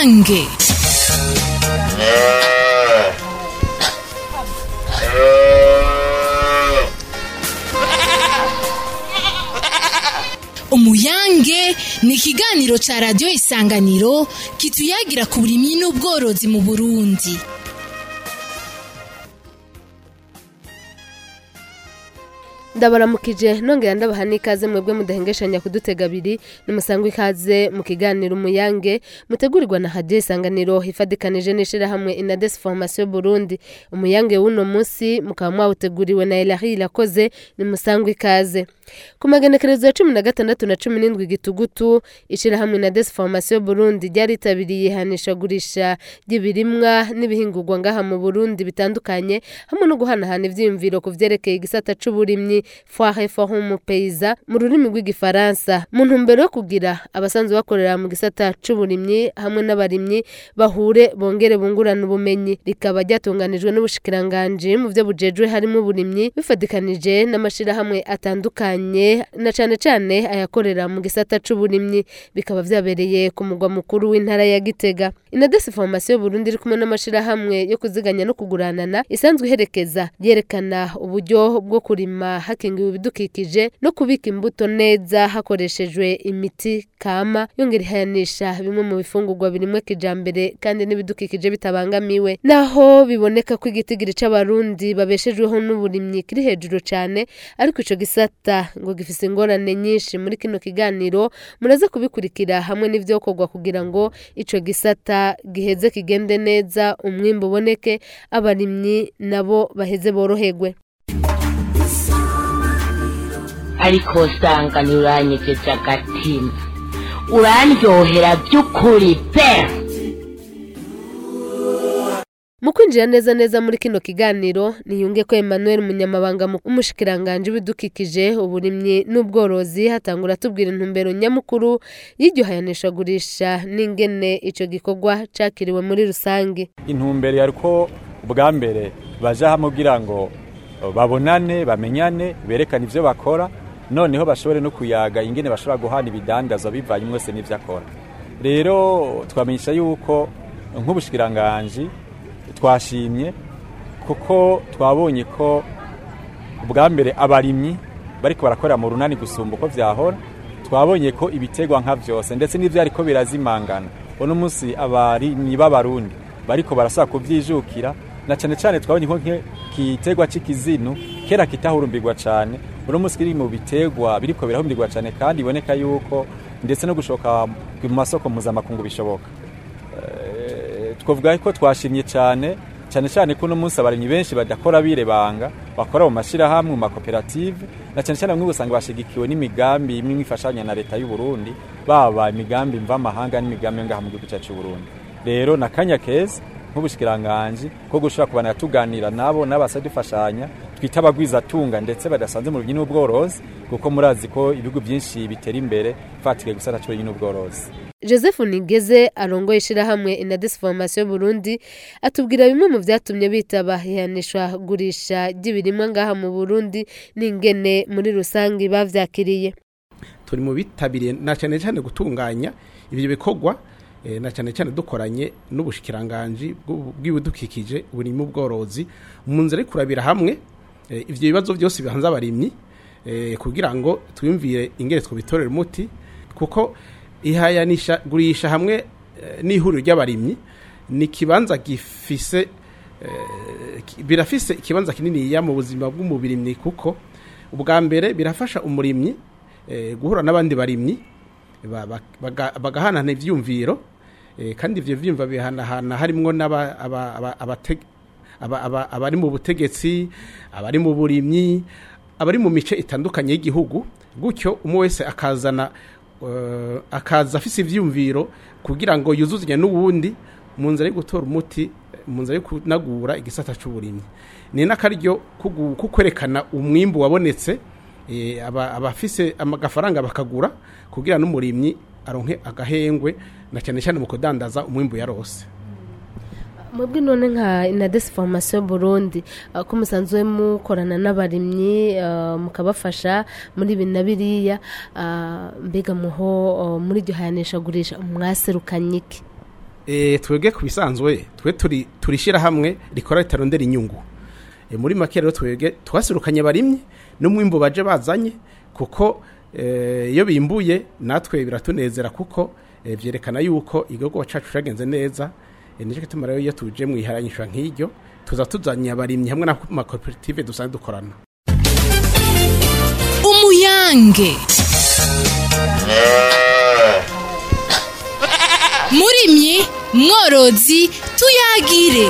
umuyange umuyange ni ikiganiro ca radiyo isanganiro kituyagira ku burimyi n'ubworozi mu burundi ndabaramukije nongera ndabaha n'ikaze mwebwe mudahengeshanya kudutega abiri nimusangwe ikaze mu kiganiro umuyange mutegurirwa na hadiyo isanganiro ifadikanije n'ishirahamwe inades formation burundi umuyange w'uno munsi mukaba mwawuteguriwe na elahi irakoze nimusangwe ikaze ku magenekerezo ya cumi na gatandatu na cumi n'indwi gitugutu ishirahamwe inades formation burundi ryaritabiriye ihanishagurisha ry'ibirimwa n'ibihingurwa ngaha mu burundi bitandukanye hamwe no guhanahana ivyiyumviro ku vyerekeye igisata c'uburimyi foire forum paysa mu rurimi rw'igifaransa mu ntumbero yo kugira abasanzwe bakorera mu gisata c'uburimyi hamwe n'abarimyi bahure bongere bungurana ubumenyi rikaba ryatunganijwe n'ubushikiranganji mu vyo bujejwe harimo uburimyi bifadikanije n'amashirahamwe atandukanye na cane cane ayakorera mu gisata c'uburimyi bikaba vyabereye ku mugwa mukuru w'intara ya Gitega inadesi formation Burundi iri kumwe n'amashirahamwe yo kuziganya no kuguranana isanzwe iherekeza yerekana uburyo bwo kurima hakingiwe ibidukikije no kubika imbuto neza hakoreshejwe imiti kama yongera ihayanisha bimwe mu bifungurwa birimwe kijambere kandi n'ibidukikije bitabangamiwe naho biboneka ko igitigiri c'abarundi babeshejweho n'uburimyi kiri hejuru cane ariko ico gisata ngo gifise ingorane nyinshi muri kino kiganiro muraze kubikurikira hamwe n'ivyokorwa kugira ngo ico gisata giheze kigende neza umwimbu uboneke abarimyi nabo baheze boroherwe ariko usanga ntiuranyegeje agatima urandyohera by'ukuri pe mu kwinjira neza neza muri kino kiganiro niyunge ko Emmanuel umunyamabanga w'umushikiranganji w'ibidukikije uburimyi n'ubworozi hatangura tubwira intumbero nyamukuru y'iryo hayanishagurisha n'ingene ico gikorwa cakiriwe muri rusange intumbero yari ko ubwa mbere baja hamwe kugira ngo babonane bamenyane berekane ivyo bakora noneho bashobore no kuyaga ingene bashobora guhana ibidandazwa bivanye mwese n'ivyo akora rero twamenyesha yuko nk'ubushikiranganji twashimye kuko twabonye ko ubwa mbere abarimyi bariko barakorera mu runani gusumba uko vyahora twabonye ko ibitegwa nka vyose ndetse n'ivyo ariko birazimangana uno munsi abarimyi b'abarundi bariko barasaba kuvyijukira na cane cane twabonye ko kitegwa c'ikizinu kera kitahurumbirwa cane uno munsi kiri mu bitegwa biriko birahumbirwa cane kandi iboneka yuko ndetse no gushoka mu masoko mpuzamakungu bishoboka twavuga ko twashimye cyane cyane cyane ko uno munsi abarimyi benshi badakora birebanga bakora mu mashirahamwe mu makoperative na cyane cyane bamwe usanga bashigikiwe n'imigambi imwe ifashanya na leta y'u Burundi baba imigambi mva amahanga n'imigambi yo ngaha mu gihugu cyacu Burundi rero na kanya keza nk'ubushikiranganje ko gushobora kubana tuganira nabo n'abasa dufashanya twita abagwiza tunga ndetse badasanze mu rubyi n'ubworozi kuko murazi ko ibihugu byinshi bitera imbere fatike gusana cyo n'ubworozi joseph nigeze arongoye ishirahamwe inadis formation burundi atubwira bimwe mu vyatumye bitaba ihanishwa gurisha ry'ibirimwa ngaha mu burundi n'ingene muri rusange bavyakiriye turi mu bitabiriye na cyane cyane gutunganya ibyo bikorwa na cyane cyane dukoranye n'ubushikiranganji bw'ibidukikije burimo ubworozi mu nzira yo kurabira hamwe ivyo bibazo byose bihanze abarimyi kugira ngo twiyumvire ingene twobitorera umuti kuko ihayanisha gurisha hamwe n'ihuriro ry'abarimyi ni ikibanza gifise birafise ikibanza kininiya mu buzima bw'umubirimyi kuko ubwa mbere birafasha umurimyi guhura n'abandi barimyi bagahanahana ivyumviro kandi ivyo vyumva bihanahana harimwo abari mu butegetsi abari mu burimyi abari mu mice itandukanye y'igihugu gutyo umwe wese akazana akaza afise ivyumviro kugira ngo yuzuzanye n'uwundi mu nzira yo gutora umuti mu nzira yo kunagura igisata c'uburimyi ni n'akaryo ko kwerekana umwimbu wabonetse abafise agafaranga bakagura kugira n'umurimyi aronke agahengwe na cyane cyane mu kudandaza umwimbu yarose mwebwe none nka inadesi formation burundi ko musanzwe mukorana n'abarimyi mukabafasha muri ibi na biriya mbega muho muri iryo hayanishagurisha mwaserukanye iki Eh, twebwe ku bisanzwe twe turi turishira hamwe rikora ritarondera inyungu e, muri make rero twebwe twaserukanye barimye n'umwimbu baje bazanye kuko eh, iyo bimbuye natwe biratunezera kuko eh, vyerekana yuko igihugu cacu cagenze neza e, nico gituma rero iyo tuje mu iharanyishwa nk'iryo tuza tuzanye abarimyi hamwe n'amakoperative dusanzwe dukorana umuyange murimyi mworozi tuyagire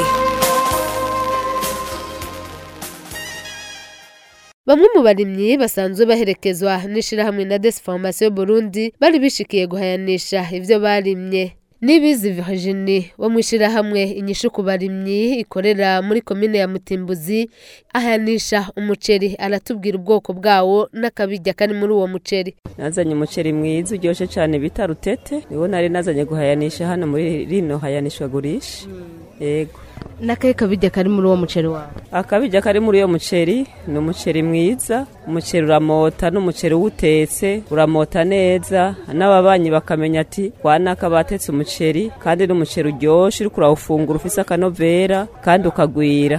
Bamwe mu barimyi basanzwe baherekezwa n'ishirahamwe na Desformation Burundi bari bishikiye guhayanisha ivyo barimye. Nibizi Virginie wo mwishirahamwe inyishu ku barimyi ikorera muri komine ya Mutimbuzi ahayanisha umuceri aratubwira ubwoko bwawo n'akabirya kari muri uwo muceri. nazanye umuceri mwiza uryoshye cyane bita rutete niwo nari nazanye guhayanisha hano muri rino hayanishwa gurisha yego N'akahe kabirya kari muri uwo muceri wawe? akabirya kari muri uyo muceri ni umuceri mwiza umuceri uramota n'umuceri uwutetse uramota neza n'ababanyi bakamenya ati wanaka batetse umuceri kandi n'umuceri uryoshye uriko urawufungura ufise akanovera kandi ukagwira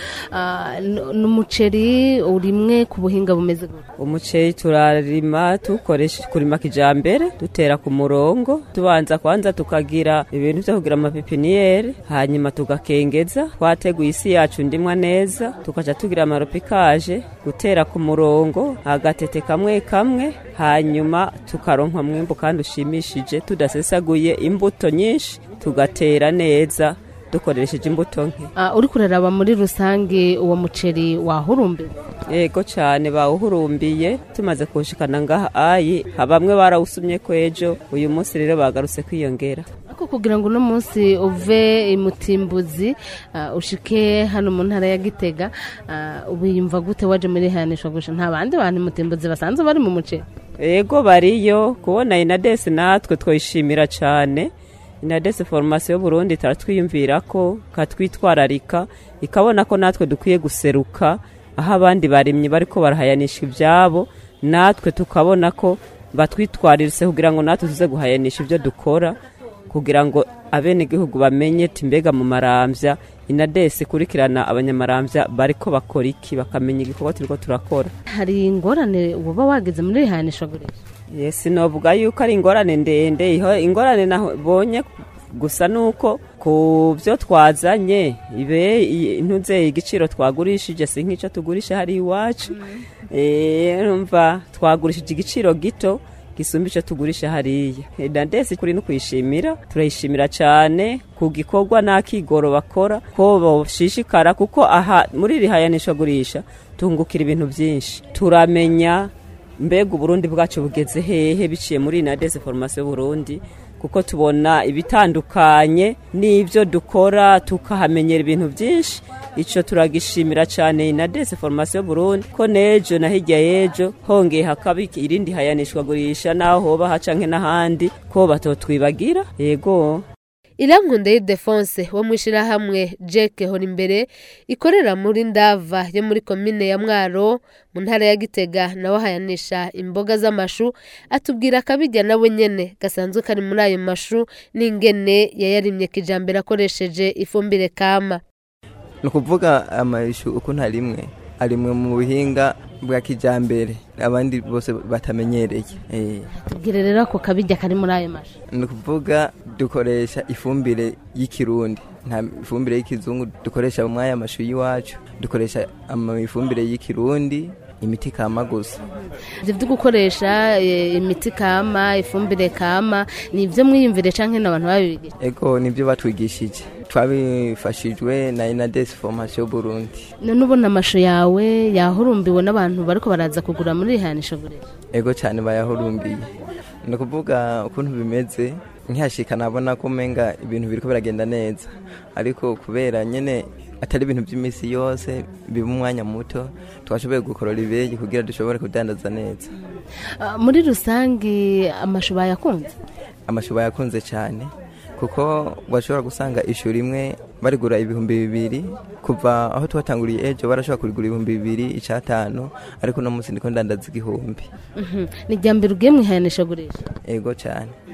ni umuceri urimwe ku buhinga bumeze gute? umuceri turarima tukoresha kurima kijambere dutera ku murongo tubanza kwanza tukagira ibintu byo kugira amapipiniyeri hanyuma tugakengeza twateguye isi yacu ndimwa neza tukaca tugira amaropikaje gutera ku murongo agatete kamwe kamwe hanyuma tukaronka mwimbu kandi ushimishije tudasesaguye imbuto nyinshi tugatera neza dukoresheje imbuto nke Ah, uri kuraraba muri rusange uwo muceri wahurumbiwe yego cyane bawuhurumbiye tumaze kuwushikana ngaha ayi bamwe barawusumye ko ejo uyu munsi rero bagarutse kwiyongera ariko kugira ngo uno munsi uve imutimbuzi ah, ushike hano mu ntara ya gitega ah, wiyumva gute waje muri hayanishwa gusa nta bandi bantu imutimbuzi basanzwe bari mu muceri yego bariyo kubona inadesi natwe twishimira cyane inadesi foromasiyo y'uburundi taratwiyumvira ko katwitwararika ikabona ko natwe dukwiye guseruka aho abandi barimyi bariko barahayanisha ibyabo natwe tukabona ko batwitwariritse kugira ngo natwe tuze guhayanisha ibyo dukora kugira ngo abenegihugu bamenye ti mbega mu marambya inadesi ikurikirana abanyamarambya bariko bakora iki bakamenya igikorwa turiko turakora hari ingorane uba wageze muri hayanishwa gusa yesi novuga yuko ari ingorane ndende iho ingorane nabonye gusa nuko ku byo twazanye ibe i- ntuze igiciro twagurishije si nk'icyo tugurisha hari iwacu Eh, numva twagurishije igiciro gito gisumba icyo tugurisha hariya Eh, na ndetse kuri no kuyishimira turayishimira cyane ku gikorwa n'akigoro bakora ko bashishikara kuko aha muri iri hayanisha gurisha tungukira ibintu byinshi turamenya mbega uburundi bwacu bugeze hehe biciye muri inadese foromasiyo y'uburundi kuko tubona ibitandukanye n'ibyo dukora tukahamenyera ibintu byinshi icyo turagishimira cyane inadese foromasiyo y'uburundi ko n'ejo na hirya y'ejo hongeye hakaba irindi hayanishwa gurisha n'aho hoba haca nke n'ahandi ko batotwibagira yego irankunda y'Ildefonse wo mu ishyirahamwe Jack Horimbere ikorera muri Ndava yo muri komine ya Mwaro mu ntara ya Gitega nawe hayanisha imboga z'amashu atubwira akabijya nawe nyene gasanzwe kari muri ayo mashu n'ingene yayarimye kijambere akoresheje ifumbire kama ni ukuvuga amashu uko nta rimwe arimwe mu buhinga bwa kijyambere abandi bose batamenyereye Eh, tubwire rero ako kabijya kari muri ayo mashu ni ukuvuga dukoresha ifumbire y'ikirundi nta ifumbire y'ikizungu dukoresha mu mwanya amashu y'iwacu dukoresha ama- ifumbire y'ikirundi imiti kama gusa ibyo byo gukoresha eh, imiti kama ifumbire kama ni ibyo mwiyumvire canke n'abantu babibigije ego nibyo batwigishije twabifashijwe na inadesi formasiyo burundi none ubona amashu yawe yahurumbiwe n'abantu bariko baraza kugura muri rihanisha gurisha ego cyane bayahurumbiye ni ukuvuga ukuntu bimeze nkihashika nabona ko umenga ibintu biriko biragenda neza ariko kubera nyene atari ibintu by'iminsi yose biba umwanya muto twashoboye gukorora ibegi kugira dushobore kudandaza neza Ah, muri rusange amashu bayakunze amashu bayakunze cyane kuko bashobora gusanga ishu rimwe barigura ibihumbi bibiri kuva aho twatanguriye ejo barashobora kurigura ibihumbi bibiri icyatanu ariko uno munsi ndiko ndandaza igihumbi Mhm. ni irya mbere ugiye mu ihanisha gurisha ego cyane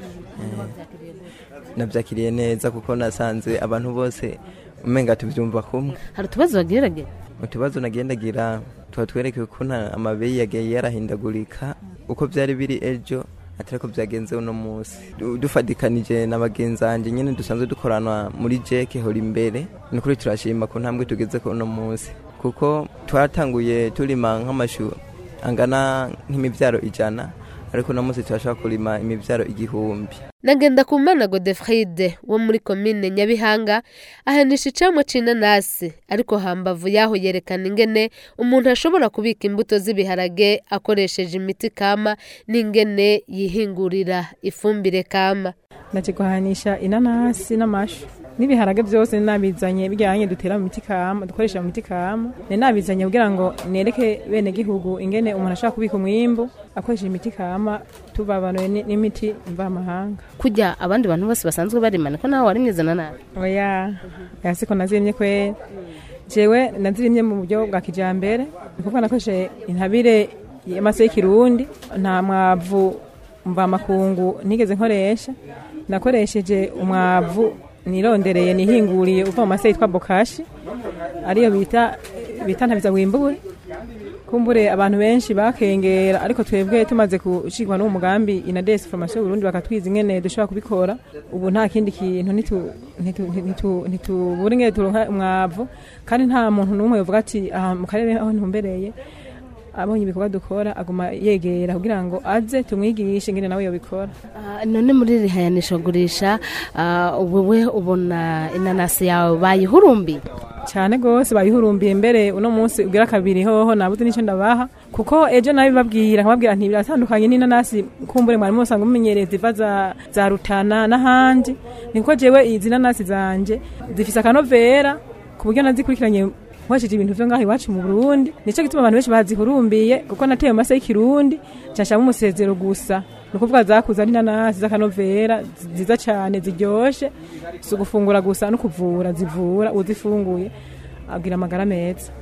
nabyakiriye neza kuko nasanze abantu bose umenga tubyumva kumwe hari utubazo bagirage utubazo nagendagira tuba twerekeye ukuntu amabeyi yagiye yarahindagurika uko byari biri ejo atari ko byagenze uno munsi Du- dufatikanije na bagenzi banjye nyine dusanzwe dukorana muri jeke hora imbere ni ukuri turashima ku ntambwe tugeze ku uno munsi kuko twatanguye turima nk'amashu angana nk'imibyaro ijana ariko uno munsi turashobora kurima imibyaro igihumbi nagenda ku mana godefride wo muri komine nyabihanga ahanisha icamwa c'inanasi ariko hambavu yaho yerekana ingene umuntu ashobora kubika imbuto z'ibiharage akoresheje imiti kama n'ingene yihingurira ifumbire kama ndaje guhanisha inanasi n'amashu n'ibiharage byose nabizanye bijyanye dutera mu miti kama dukoresha mu miti kama ni nabizanye kugira ngo nereke bene gihugu ingene umuntu ashobora kubika umwimbu akoresheje imiti kama tubabanuye ni- n'imiti mvamahanga kujya abandi bantu bose basanzwe barimana ko nawe warimye izo nanasi oya oya siko nazirimye kwera jewe nazirimye mu buryo bwa kijambere ni kuvuga nakoresheje intabire y'amase y'ikirundi nta mwavu mvamakungu nigeze nkoresha nakoresheje umwavu nirondereye nihinguriye uva mu mase yitwa bokashi ariyo bita bita ntabiza wimbure kumbure abantu benshi bakengera ariko twebwe tumaze gushirwa n'uwo mugambi inades formation Burundi bakatwiza ingene dushobora kubikora ubu nta kindi kintu nitu- nitu- nitu- ntitubura ingene turonka umwavu kandi nta muntu n'umwe yovuga ati aha mu karere aho ntumbereye abonye ibikorwa dukora aguma yegera kugira ngo aze tumwigishe ingene nawe yobikora Ah, none muri iri hayanishagurisha ah, wewe ubona inanasi yawe bayihurumbi cyane rwose bayihurumbiye mbere uno munsi ubwira kabiri hoho nabuze n'icyo ndabaha kuko ejo nabibabwira nkababwira nti biratandukanye n'inanasi kumbure mwari musanga mumenyereye ziva za, za rutana n'ahandi niko jewe izi nanasi zanje zifise akanovera ku buryo nazikurikiranye nkoresheje ibintu vyo ngaho iwacu mu Burundi nico gituma abantu benshi bazihurumbiye kuko nateye mu mase y'ikirundi cashamo umusezero gusa ni ukuvuga zakuze ari inanasi z'akanovera nziza cyane ziryoshe si ugufungura gusa no kuvura zivura uzifunguye agira amagara meza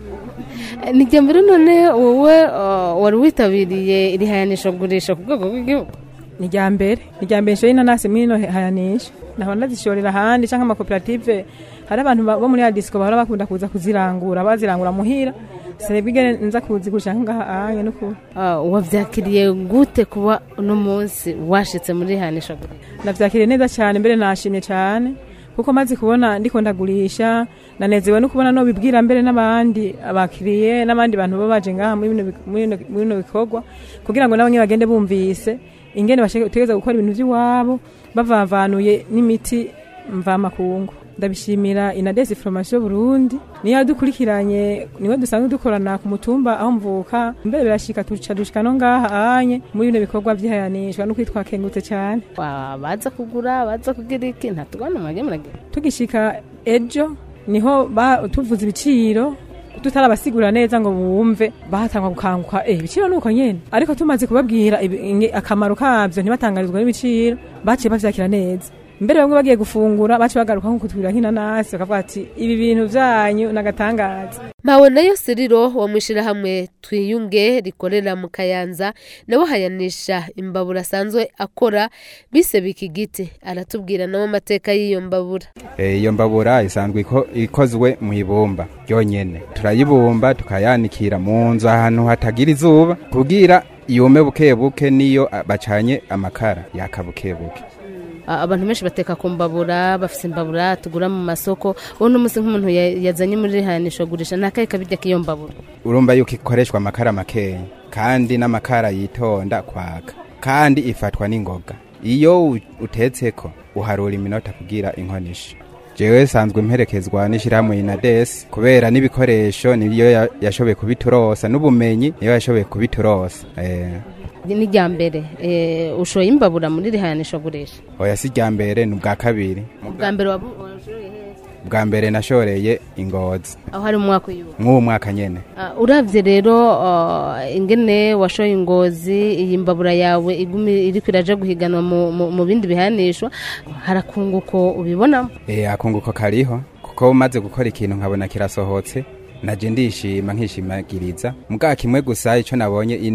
nijya mbere none wowe ah, wari witabiriye iri hayanishagurisha ku rwego rw'igihugu ni irya mbere ni irya mbere nshoye inanasi muri ino hayanisha nahora ndazishorera ahandi cyangwa amakoperative hari abantu ba- bo muri ya disiko bahora bakunda kuza kuzirangura bazirangura muhira sinebwe ingene nza kuzigurisha ngaha anye n'ukuri Ah, wavyakiriye gute kuba uno munsi washitse muri iri hayanishagurisha navyakiriye neza cyane mbere nashimye cyane kuko maze kubona ndiko ndagurisha nanezewe no kubona no bibwira mbere n'abandi abakiriye n'abandi bantu baba baje ngaha muri bino bi- muri bino- muri bino bikorwa kugira ngo nabo nyene bagende bumvise ingene bategeza gukora ibintu by'iwabo bavavanuye n'imiti mvamakungu ndabishimira inadesi formation Burundi niyo yadukurikiranye niwe dusanzwe dukorana ku mutumba aho mvuka mbere birashika tuca dushika no ngaha anye muri bino bikorwa by'ihayanishwa no kwitwa kengutse cyane Wa- baza kugura baza kugira iki ntatugana mwage muragira tugishika ejo niho ba- tuvuze ibiciro tutarabasigurira neza ngo bumve bahatangwa gukanguka eh ibiciro nuko nyene ariko tumaze kubabwira ibi- inge- akamaro kabyo ntibatangarizwa n'ibiciro baciye bavyakira neza mbere bamwe bagiye gufungura baciye bagaruka nko kutubwira nk'inanasi bakavuga ati ibi bintu vyanyu nagatangaza mpawe nayo siriro wo mwishirahamwe twiyunge rikorera mu kayanza nawe hayanisha imbabura asanzwe akora bise bikigiti aratubwira nawe amateka y'iyo mbabura Eh, iyo mbabura isanzwe iko- ikozwe mu ibumba ryonyene turayibumba tukayanikira mu nzu ahantu hatagira izuba kugira yume buke buke niyo ah, bacanye amakara yaka buke buke Ah, abantu benshi bateka ku mbabura bafise imbabura tugura mu masoko uno munsi nk'umuntu ya- yazanye muri iri hayanishagurisha ntakaye kabirya k'iyo mbabura urumva yuko ikoreshwa amakara makeya kandi n'amakara yitonda kwaka kandi ifatwa n'ingoga iyo u- utetseko uharura iminota kugira inkonisha jewe sanzwe mperekezwa n'ishirahamwe inades kubera n'ibikoresho niyo ya- yashoboye kubiturosa n'ubumenyi niyo yashoboye kubiturosa eh. ni irya mbere eh, ushoye imbabura muri iri hayanishagurisha oya si rya mbere ni ubwa kabiri ubwa mbere wabu- washoye hehe? bwa mbere nashoreye ingozi aho hari umwaka uyu mw'uwo mwaka nyene Ah, uravye rero ah, ingene washoye ingozi iyi mbabura yawe igumi iriko iraja guhiganwa mu, mu, mu bindi bihanishwa harakunguko ubibonamo Eh, akunguko kariho kuko umaze gukora ikintu nkabona kirasohotse naje ndishima nkishimagiriza mbwa kimwe gusa ico nabonye ino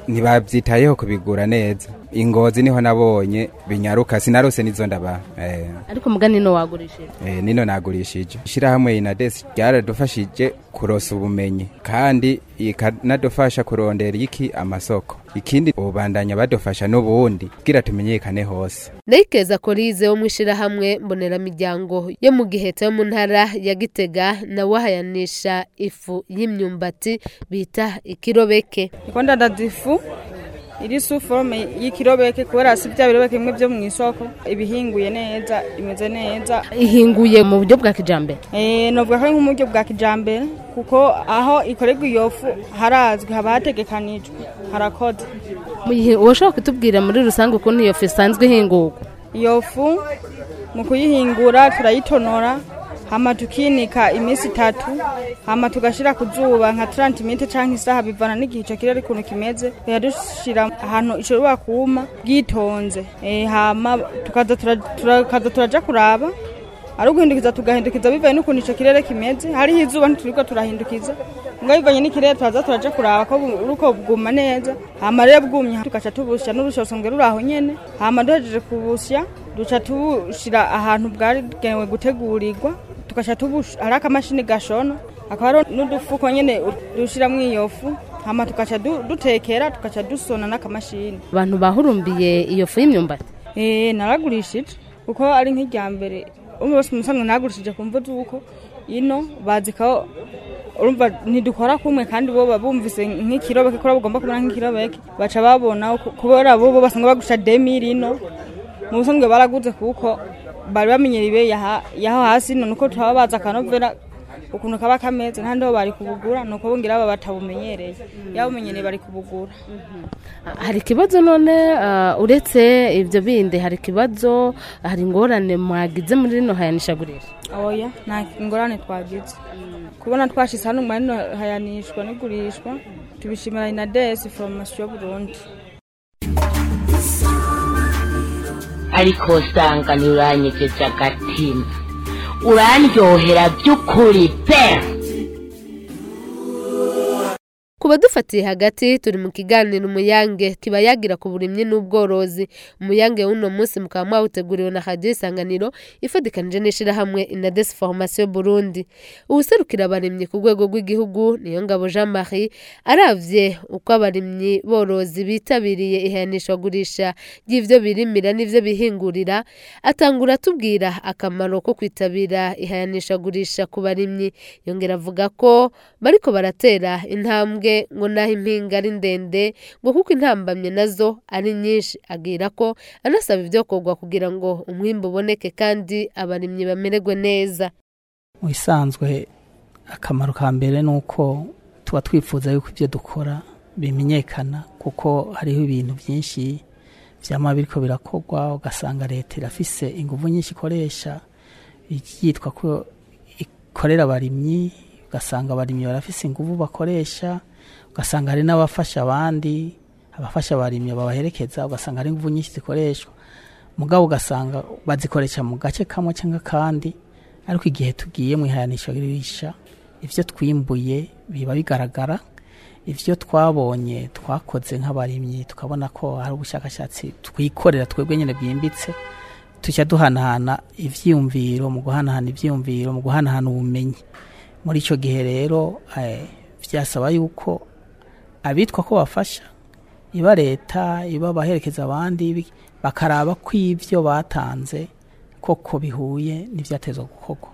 ntibabyitayeho kubigura neza ingozi niho nabonye binyaruka sinarose n'izo ndabaha eh. ariko mugani no wagurishije Eh, nino nagurishije ishyirahamwe inades ryaradufashije kurosa ubumenyi kandi ikanadufasha kurondera iki amasoko ikindi ubandanya badufasha n'ubundi kugira tumenyekane hose Ndayikeza Korize wo mwishirahamwe mboneramiryango yo mu giheta yo mu ntara ya Gitega nawe ahayanisha ifu y'imyumbati bita ikirobeke Niko ndadaza ifu iri su forme y'ikirobeke kubera si bya birobeke bimwe byo mu isoko ibihinguye neza imeze neza ihinguye mu buryo bwa kijambere eh novuga ko ari nk'uburyo bwa kijambere kuko aho ikorerwa iyo fu harazwi haba hategekanijwe harakoze woshobora kutubwira muri rusange ukuntu iyo fu isanzwe ihingurwa iyo fu mu kuyihingura turayitonora hama tukinika iminsi itatu hama tugashira ku zuba nka 30 minute canke isaha bivana n'igihe ico kirere ukuntu kimeze tuya dushira ahantu ishobora kuma bwitonze eh hama tukaza tura- turakaza turaja kuraba ari uguhindukiza tugahindukiza bivaye n'ukuntu ico kirere kimeze hariho izuba ntituriko turahindukiza ngo bivanye n'ikirere turaza turaja kuraba ko bu- uruko bwuma neza hama rero bwumye tugaca tubusya n'urushosonge ruri aho nyene hama duhejeje kubusya duca tubushira ahantu bwagenewe gutegurirwa tugaca tubush ari akamashini gashona akaba ari n'udufuko nyene dushiramwo iyo fu hama tugaca du- dutekera tugaca dusona n'akamashini abantu bahurumbiye iyo fu y'imyumbati Eh naragurishije kuko ari nk'irya mbere umwe wese umusanzwe nagurishije ku mvu z'uko ino bazi ko urumva ntidukora kumwe kandi bo baba bumvise nk'ikirobeke ko bagomba kubona nk'ikirobeke baca babona ko- kubera bo bo basanga bagusha demiri ino mu busanzwe baraguze kuko bari bamenyera ibe yaha- yaho hasi none uko turababaza akanovera ukuntu kaba kameze ntandi ho bari kubugura nuko bongira aba batabumenyereye yabumenyereye bari kubugura hari ikibazo none ah, uretse ibyo bindi hari ikibazo hari ingorane mwagize muri rino hayanishagurisha oya nta ingorane twagize kubona twashyize hano muri rino hayanishwa n'igurishwa tubishimira inadesi foromasiyo burundi ariko usanga ntiuranyegeje agatima urandyohera by'ukuri pe ku badufatiye hagati turi mu kiganiro umuyange kiba yagira ku burimyi n'ubworozi umuyange w'uno munsi mukaba mwawuteguriwe na radiyo isanganiro ifatikanije n'ishyirahamwe inadesi formasiyo burundi uwuserukira abarimyi ku rwego rw'igihugu niyo ngabo jean marie aravye uko abarimyi borozi bitabiriye ihanishwagurisha ry'ivyo birimira n'ivyo bihingurira atangura atubwira akamaro ko kwitabira ihayanishagurisha ku barimyi yongera avuga ko bariko baratera intambwe ngo naho impinga ari ndende ngo kuko intambamye nazo ari nyinshi agira ko anasaba ivyokorwa kugira ngo umwimbu uboneke kandi abarimyi bamererwe neza mu bisanzwe akamaro ka mbere ni uko tuba twifuza yuko ibyo dukora bimenyekana kuko hariho ibintu byinshi byama biriko birakorwa ugasanga leta irafise ingufu nyinshi ikoresha yitwa ko ikorera abarimyi ugasanga abarimyi barafise ingufu bakoresha ugasanga hari n'abafasha abandi abafasha abarimyi babaherekeza ugasanga hari ingufu nyinshi zikoreshwa mugabo ugasanga bazikoresha mu gace kamwe cyangwa kandi ariko igihe tugiye mu ihayanishagurisha ibyo twimbuye biba bigaragara ibyo twabonye twakoze nk'abarimyi tukabona ko hari ubushakashatsi twikorera twebwe nyine bwimbitse tujya duhanahana ibyiyumviro mu guhanahana ibyiyumviro mu guhanahana ubumenyi muri icyo gihe rero eh, byasaba yuko abitwa ko bafasha iba leta iba abaherekeza abandi bi- bakaraba ko ibyo batanze koko bihuye n'ibyatezwa gukorwa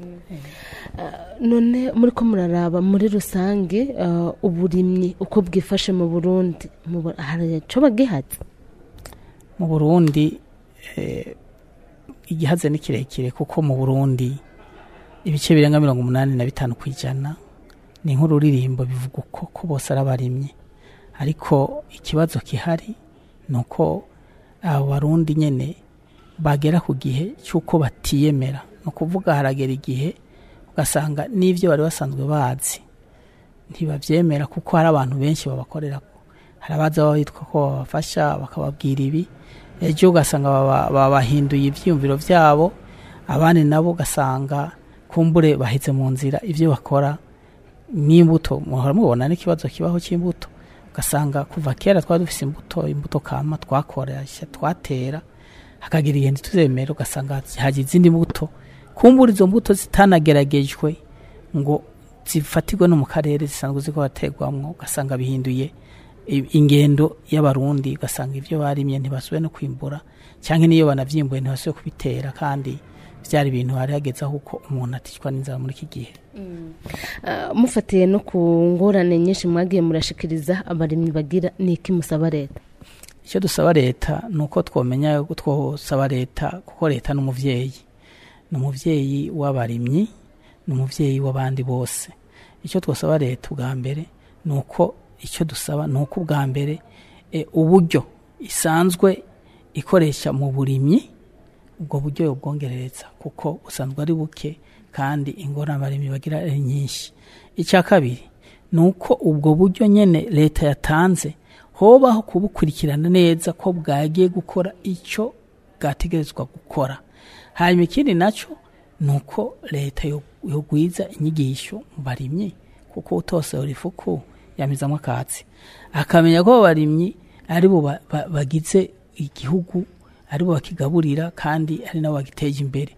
none muri ko muraraba muri rusange ah, uburimyi uko bwifashe mu burundi Mubu- hari ico bagihatse mu burundi eh, igihaze ni kirekire kuko mu burundi ibice birenga mirongo umunani na bitanu ku ijana ni nk'ururirimbo bivuga uko ko bose ari abarimyi ariko ikibazo gihari ni uko abo barundi nyine bagera ku gihe cy'uko batiyemera ni ukuvuga haragera igihe ugasanga n'ibyo bari basanzwe bazi ntibabyemera kuko hari abantu benshi babakorera hari abaza baba bitwa ko babafasha bakababwira ibi ejo ugasanga baba- babahinduye ibyiyumviro byabo abandi nabo ugasanga kumbure bahetse mu nzira ibyo bakora n'imbuto muhora mubona n'ikibazo kibaho cy'imbuto ugasanga kuva kera twari dufise imbuto imbuto kama twakoresha twatera hakagira igihe ntituzemera ugasanga haje izindi mbuto kumbura izo mbuto zitanageragejwe ngo zifatirwe no mu karere zisanzwe ziko baterwamwo ugasanga bihinduye i- ingendo y'abarundi ugasanga ivyo barimye ntibasubiye no kwimbura cyangwa niyo banavyimbuye ntibasubiye kubitera kandi vyari ibintu hari hageze aho uko umuntu aticwa n'inzara muri iki gihe Ah, mufatiye no ku ngorane nyinshi mwagiye murashikiriza abarimyi bagira ni iki musaba leta icyo dusaba leta ni uko twomenya yuko twosaba leta kuko leta ni umuvyeyi ni umuvyeyi w'abarimyi ni umuvyeyi w'abandi bose icyo twosaba leta ubwa mbere ni uko icyo dusaba ni uko ubwa mbere e, uburyo isanzwe ikoresha mu burimyi ubwo buryo yobwongerereza kuko busanzwe ari buke kandi ingorane abarimyi bagira ari nyinshi icya kabiri ni uko ubwo buryo nyene leta yatanze hobaho kubukurikirana neza ko bwagiye gukora icyo bwategerezwa gukora hanyuma ikindi nacyo ni uko leta yo- yogwiza inyigisho mu barimyi kuko utosohora ifuku yamizamo akatsi akamenya ko abo barimyi ari bo ba- ba- bagize igihugu ari bo bakigaburira kandi ari nabo bagiteje imbere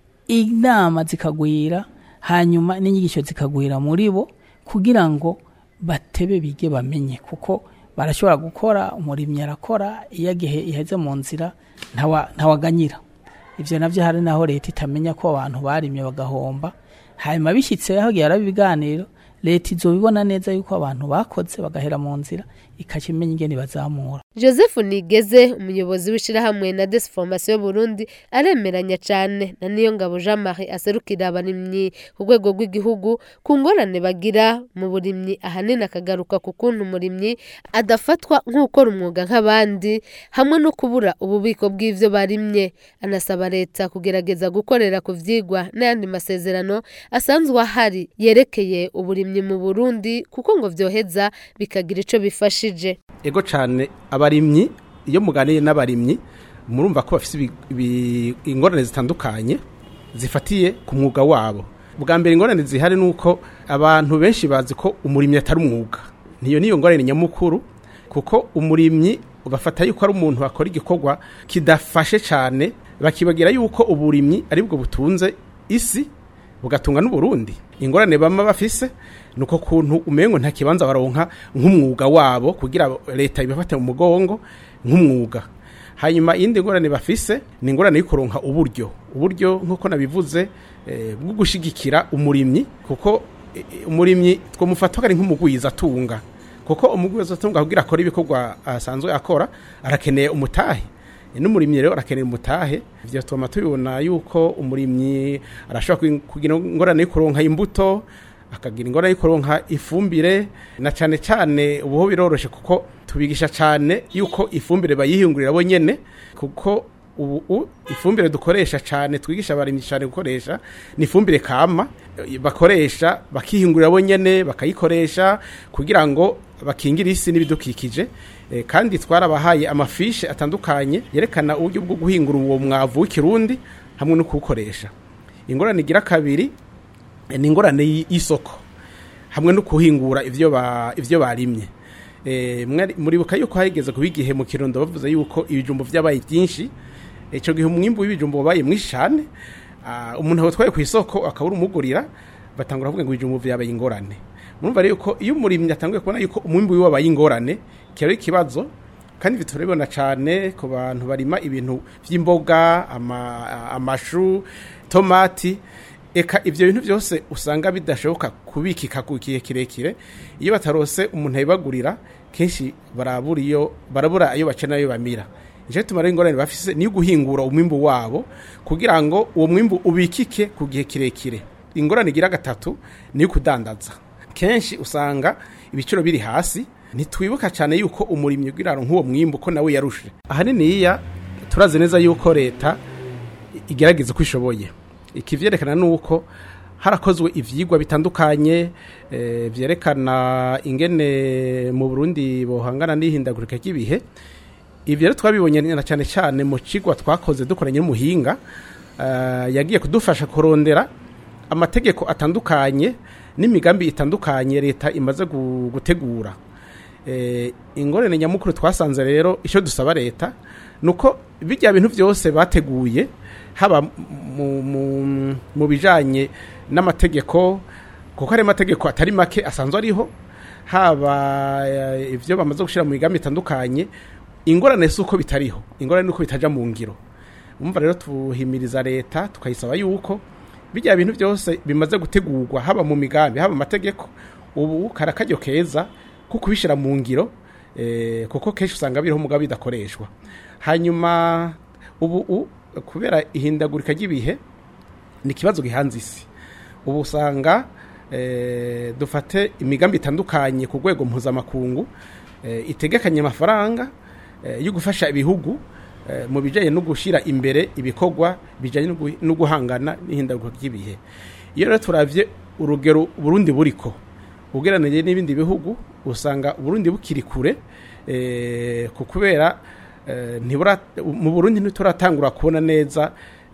inama zikagwira hanyuma n'inyigisho zikagwira muri bo kugira ngo batebe bige bamenye kuko barashobora gukora umurimyi arakora iyo igihe iheze mu nzira ntawa- ntawaganyira ibyo nabyo hari naho leta itamenya ko abantu barimye bagahomba hanyuma bishyitse aho yaraba ibiganiro leta izobibona neza yuko abantu bakoze bagahera mu nzira ikakimenya ingene bazamura joseph nigeze umuyobozi w'ishyirahamwe na desiforomasiyo burundi aremeranya cyane na niyo ngabo jean marie aserukira abarimyi ku rwego rw'igihugu ku ngorane bagira mu burimyi ahanini akagaruka ku kuntu umurimyi adafatwa nk'ukora umwuga nk'abandi hamwe no kubura ububiko bw'ibyo barimye anasaba leta kugerageza gukorera ku vyigwa n'ayandi masezerano asanzwe ahari yerekeye uburimyi mu burundi kuko ngo vyoheza bikagira ico bifashije ego cyane abarimyi iyo muganiriye n'abarimyi murumva ko bafite ibi- ibi- ingorane zitandukanye zifatiye ku mwuga wabo bwa mbere ingorane zihari ni uko abantu benshi bazi ko umurimyi atari umwuga niyo niyo ngorane nyamukuru kuko umurimyi bafata yuko ari umuntu akora igikorwa kidafashe cyane bakibagira yuko uburimyi ari bwo butunze isi bugatunga n'uburundi ingorane bama bafise nuko kuntu umengo nta kibanza baronka nk'umwuga wabo kugira leta ibafate mu mugongo nk'umwuga hanyuma iyindi ngorane bafise ni ingorane yo kuronka uburyo uburyo nk'uko nabivuze eh, bwo gushigikira umurimyi kuko eh, umurimyi twamufata ko ari nk'umugwiza atunga kuko umugwiza atunga kugira akora ibikorwa asanzwe akora arakeneye umutahe n'umurimyi rero arakenera umutahe ibyo tuma tubibona yuko umurimyi arashobora kugi- kugira ingorane yo kuronka imbuto akagira ingorane yo kuronka ifumbire na cyane cyane ubuho biroroshe kuko tubigisha cyane yuko ifumbire bayihingurira bo nyene kuko ubu u- ifumbire dukoresha cyane twigisha abarimyi cyane gukoresha ni ifumbire kama eh, bakoresha bakihingurira bo nyene bakayikoresha kugira ngo bakingire isi n'ibidukikije Eh, kandi twarabahaye amafishe atandukanye yerekana uburyo bwo guhingura uwo mwavu w'ikirundi hamwe no kuwukoresha ingorane igira kabiri eh, ni ingorane y- y'isoko hamwe no kuhingura ivyo ba ivyo barimye eh mwari- muribuka yuko hageze kuba igihe mu kirundo bavuze yuko ibijumbo vyabaye byinshi ico gihe umwimbu w'ibijumbo wabaye mwinshi cyane Ah, umuntu awutwaye ku isoko akabura umugurira batangura kuvuga ngo ibijumbo vyabaye ingorane murumva rero ko iyo umurimyi atanguye kubona yuko umwimbu wiwe wabaye ingorane kiba ari ikibazo kandi ibi turabibona cyane ku bantu barima ibintu by'imboga ama- amashu tomati eka ibyo bintu byose usanga bidashoboka kubikika ku gihe kirekire iyo batarose umuntu abibagurira kenshi barabura iyo barabura ayo bakenera ayo bamira nicyo gituma rero ingorane bafise niyo guhingura umwimbu wabo kugira ngo uwo mwimbu ubikike ku gihe kirekire ingorane igira gatatu niyo kudandaza kenshi usanga ibiciro biri hasi ntitwibuka cyane yuko umurimyi ugira nk'uwo mwimbu ko nawe yarushe ahaniniya turazi neza yuko leta igerageza uko ishoboye ikivyerekana nuko harakozwe ivyigwa bitandukanye eh, vyerekana ingene mu Burundi bohangana n'ihindagurika ry'ibihe ivyo rero twabibonye na cyane cyane mu cigwa twakoze dukoranye n'umuhinga eh, yagiye kudufasha kurondera amategeko atandukanye n'imigambi itandukanye leta imaze gu- gutegura Eh, ingorane nyamukuru twasanze rero icyo dusaba leta ni uko bijya bintu byose bateguye haba mu, mu, mu bijanye n'amategeko kuko hari amategeko atari make asanzwe ariho haba eh, ivyo bamaze gushira mu migambi itandukanye ingorane si uko bitariho ingorane ni uko bitaja mu ngiro umva rero tuhimiriza leta tukayisaba yuko bijya bintu byose bimaze gutegurwa haba mu migambi haba mu mategeko ubu karakaryo keza ko kubishyira mu ngiro eh, kuko kenshi usanga biriho mugabo bidakoreshwa hanyuma ubu u- kubera ihindagurika ry'ibihe ni ikibazo gihanze isi ubu usanga eh, dufate imigambi itandukanye ku rwego mpuzamakungu eh, itegekanye amafaranga eh, yo gufasha ibihugu eh, mu bijyanye no gushyira imbere ibikorwa bijyanye no gu- no guhangana n'ihindagurika ry'ibihe iyo rero turavye urugero burundi buriko ugereranije n'ibindi bihugu usanga uburundi bukiri kure eh, ku kubera eh, ntibura mu burundi ntituratangura kubona neza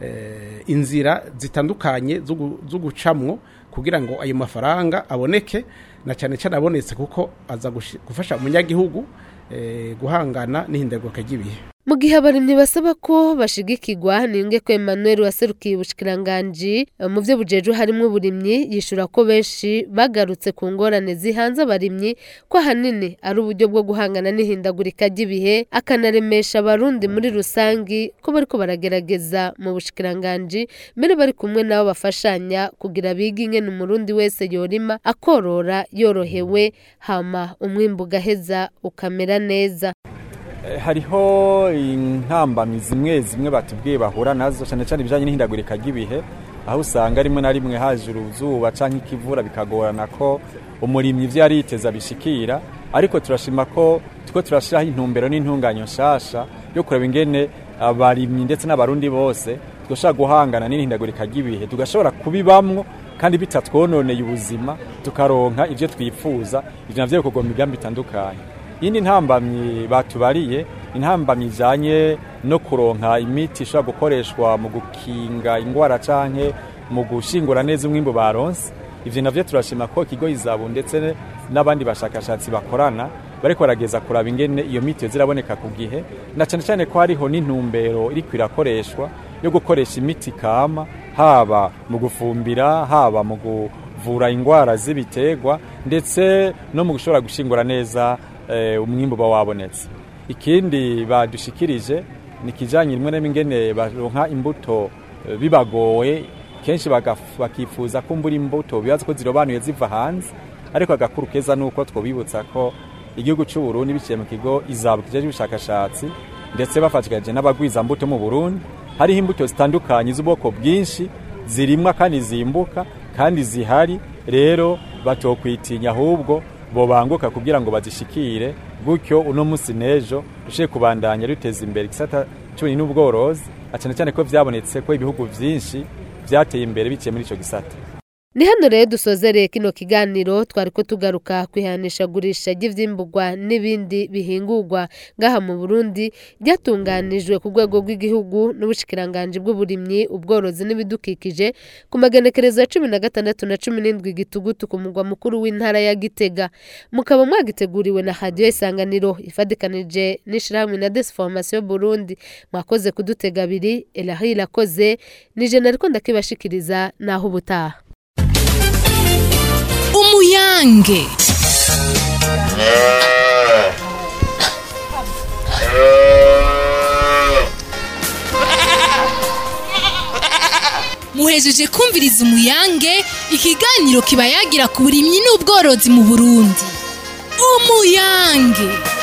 eh, inzira zitandukanye zo gu- zo gucamwo kugira ngo ayo mafaranga aboneke na cyane cyane abonetse kuko aza gushi- gufasha umunyagihugu eh, guhangana n'ihindagurika ry'ibihe mu gihe abarimyi basaba ko bashigikirwa ninge ko Emmanuel waserukiye ubushikiranganji eh, mu byo bujejwe harimo uburimyi yishura ko benshi bagarutse ku ngorane zihanze abarimyi ko ahanini ari uburyo bwo guhangana n'ihindagurika ry'ibihe akanaremesha abarundi muri rusangi ko bariko baragerageza mu bushikiranganji mbere bari kumwe nabo bafashanya kugira bige ingene umurundi wese yorima akorora yorohewe hama umwimbu ugaheza ukamera neza Eh, hariho intambamyi zimwe zimwe batubwiye bahura nazo cyane cyane ibijyanye n'ihindagurika ry'ibihe aho usanga rimwe na rimwe haje uruzuba cyangwa ikivura bikagorana ko umurimyi ibyo yari yiteza bishikira ariko turashima ko two turashyiraho intumbero n'intunganyo nshasha yo kureba ingene abarimyi ndetse n'abarundi bose tugashobora guhangana n'ihindagurika ry'ibihe tugashobora kubibamwo kandi bitatwononeye ubuzima tukaronka ibyo twifuza ibyo navyo bikorwa mu migambi itandukanye yindi ntambamyi batubariye intambamyi ijanye no kuronka imiti ishobora gukoreshwa mu gukinga ingwara canke mu gushingura neza umwimbu baronse ivyo navyo turashima ko ikigo izabu ndetse n'abandi bashakashatsi bakorana bariko barageza kuraba ingene iyo miti ziraboneka ku gihe na cane cane ko hariho n'intumbero iriko irakoreshwa yo gukoresha imiti kama haba mu gufumbira haba mu kuvura ingwara z'ibiterwa ndetse no mu gushobora gushingura neza eh, umwimbu uba wabonetse ikindi badushikirije ni kijanye rimwe na rimwe ingene baronka imbuto eh, bibagoye kenshi bagaf- bakifuza ko mbura imbuto bibaza ko zirobanuye ziva hanze ariko agakuru keza nuko twobibutsa ko igihugu cy'u Burundi biciye mu kigo izabu kijeje ubushakashatsi ndetse bafatikanyije n'abagwiza mbuto mu Burundi hariho imbuto zitandukanye z'ubwoko bwinshi zirimwa kandi zimbuka kandi zihari rero batokwitinya ahubwo bobanguka kugira ngo bazishikire gutyo uno munsi n'ejo dushe kubandanya duteza imbere igisata cy'uburimyi n'ubworozi cyane cyane ko byabonetse ko ibihugu byinshi byateye imbere biciye muri icyo gisata ni hano rero dusozereye kino kiganiro twari ko tugaruka ku ihanishagurisha ry'ivyimburwa n'ibindi bihingurwa ngaha mu burundi ryatunganijwe ku rwego rw'igihugu n'ubushikiranganji bw'uburimyi ubworozi n'ibidukikije ku magenekerezo ya cumi na gatandatu na cumi n'indwi gitugutu ku mugwa mukuru w'intara ya gitega mukaba mwagiteguriwe na radiyo isanganiro ifadikanije n'ishirahamwe na desformation burundi mwakoze kudutega abiri elahi irakoze nije nariko ndakibashikiriza naho ubutaha umuyange muhejeje kumviriza umuyange ikiganiro kiba yagira ku burimyi n'ubworozi mu burundi umuyange